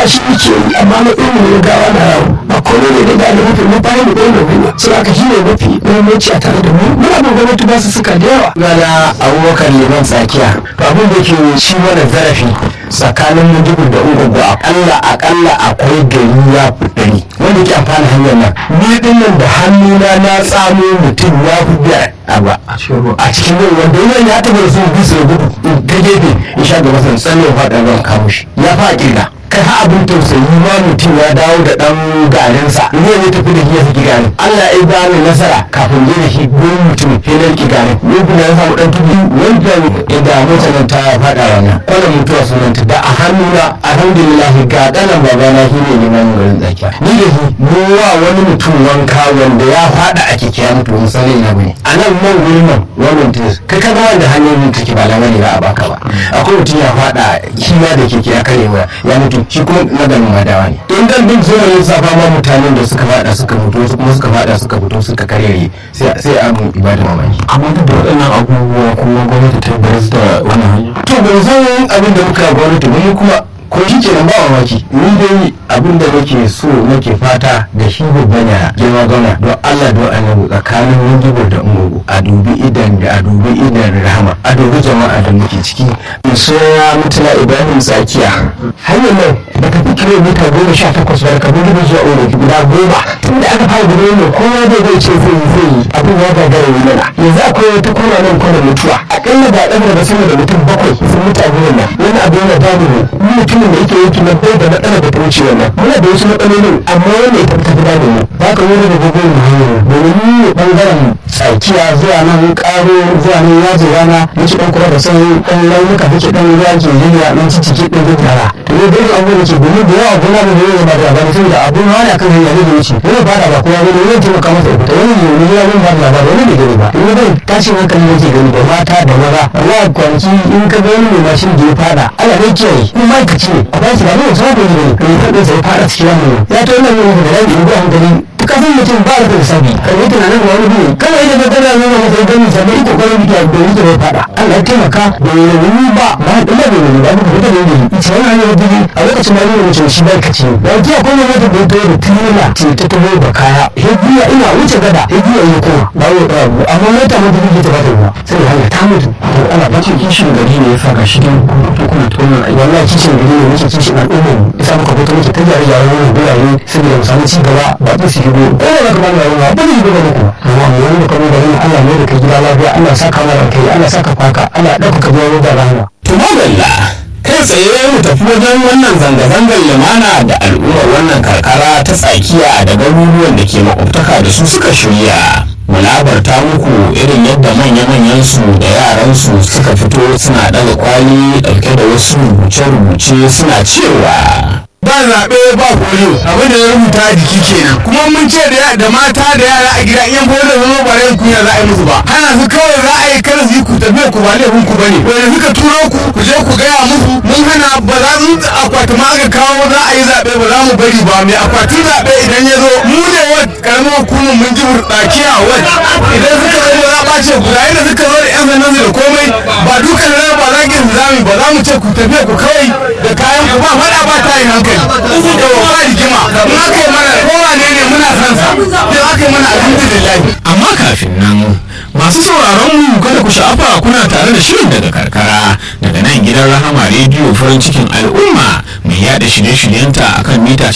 shi yake yi amma na irin ne gawa na yawo ba komai ne da gane mafi mun fara mu ɗaya mai sai aka shi ne mafi muhimmanci a tare da mu muna da gwamnati ba su suka da yawa gana abubakar liman tsakiya abin da ke ci mana zarafi tsakanin mujibu da ungugu akalla akalla akwai gari ya fi ɗari wanda ke amfani hanyar nan ni din nan da hannuna na tsamo mutum ya fi biyar a ba a cikin ruwa wanda yana ya taɓa da su bisa da gudu ta gefe in sha gaba san tsalle faɗa ruwan kawo shi ya fa ƙirga kai ha abin tausayi ma mutum ya dawo da ɗan garinsa ne ya tafi da shi ya saki garin Allah ya ba ni nasara kafin je da shi gurin mutum sai na riƙe garin ni kuma ya samu ɗan tudu wanda inda mutanen ta faɗa wannan kwanan mutuwa sunanta da a hannuna alhamdulillah ga ɗanan babana shi ne limamin garin tsakiya ni da shi mu wa wani mutum wanka wanda ya faɗa a keke ya mutu misali na bane a nan man gurin nan wannan tis kai ka ga wanda hanyoyin take ba lamari ba a baka ba akwai mutum ya faɗa shi ma da keke ya kare ya mutu shi kuma na ganin madawa ne don dan duk zuwa lissafa ma mutanen da suka fada suka fito wasu kuma suka fada suka fito suka karere sai abin ibada mamaki amma duk da waɗannan abubuwa kuma gwamnati ta bar da wannan hanya to ban san abin da muka gwamnati ba mu kuma ko shi ke ba mamaki ni dai abin da nake so nake fata da shi babban ya girma gana don Allah don annabi tsakanin mungibar da ungugu a dubi idan da a dubi idan rahama a dubi jama'a da muke ciki soya mutuna ibrahim tsakiya hanyar nan da ka fi kilomita goma sha takwas ba ka gudu zuwa oro guda goma tun da aka fara gudu ne kowa zai zai ce zai yi zai yi abin ya gagara yi mana yanzu akwai wata kona nan kwana mutuwa akalla da ɗaga da sama da mutum bakwai sun mutu a gurin nan wani abu yana damu mu mutumin da yake yanki na bai da matsala da ta wuce wannan muna da wasu matsalolin amma wanda ita ta fi damu mu ba ka wani da gobe mu hanyar domin mu ne bangaren tsakiya zuwa nan karo zuwa nan yaji rana muke ɗan kuma da sai ɗan launuka muke ɗan ruwa ke yiwa ɗan cicike ɗin gudara to ne da abubuwan ke domin da yawa gona mu da yawa ba da labari tun da abun wani akan hanya ne da wuce wani ba da ba kuma wani wani taimaka masa ita wani ne wani ya mun ba da labari wani bai gani ba in bai tashin hankali yake gani da mata da maza Allah kwanaki in ka ga wani mai mashin da ya fada Allah ne kiyaye in ma'aikaci ne a bashi ba ne wasu ba ne ne ya taɓa sai fada cikin wannan ya ta wannan ne da rabi in ba hankali kasan mutum ba da sabi kan yi tunanin ga wani biyu kana yi da gana nuna masa gani sabi ita kwanan biya da yi da fada Allah ya taimaka da yi wani ba ba da ina da wani ba da fita da yi ita wani hanyar biyu a lokacin ma nuna mutum shi bai kace da ji akwai wani wata da ya da tirela ce ta taho da kaya hijiya ina wuce gada hijiya yi kuma ba ya da abu amma mota ma dubu ta ba ta ruwa sai da hanya ta mutu to ana ba ce kishin gari ne ya saka shi don kuna tonar ai wallahi kishin gari ne muke kishin al'umma ya sa muka fito muke ta gyare gyaren wannan birane saboda mu samu ci gaba ba ta su shigo ko da ka bani rayuwa ba zai gaba muku amma mu wani da kuma garin Allah ne da kai gida lafiya Allah saka mana kai Allah saka faka Allah ya dauka biya da rahama to madalla kai tsaye mu tafi wajen wannan zanga-zangar lumana da al'ummar wannan karkara ta tsakiya da garuruwan da ke makwabtaka da su suka shirya mu labarta muku irin yadda manya-manyan su da yaran su suka fito suna daga kwali dauke da wasu rubuce-rubuce suna cewa ba zaɓe ba polio abin da ya rubuta a jiki kenan kuma mun ce da mata da yara a gida in polio zama ba rai kunya za a yi musu ba hana su kawai za a yi kada su yi ku tafiya ku ba laifin ku bane wanda suka turo ku ku je ku gaya musu mun hana ba za su akwati ma aka kawo za a yi zaɓe ba za mu bari ba mai akwatin zaɓe idan ya zo mu ne wa karamin hukumar mun ji burɗaki a wad idan suka zo ba za a ɓace ku ga yadda suka zo da yan sandan su da komai ba dukan rana ba za ki zami ba za mu ce ku tafiya ku kawai da kayan ku ba faɗa ba ta yin hankali da ba rigima in aka yi mana kowa ne ne muna son sa in aka yi mana alhamdulillah amma kafin nan masu sauraron mu kada ku sha'afa kuna tare da shirin daga karkara daga nan gidan rahama rediyo farin cikin al'umma mai yada shirye-shiryenta akan mita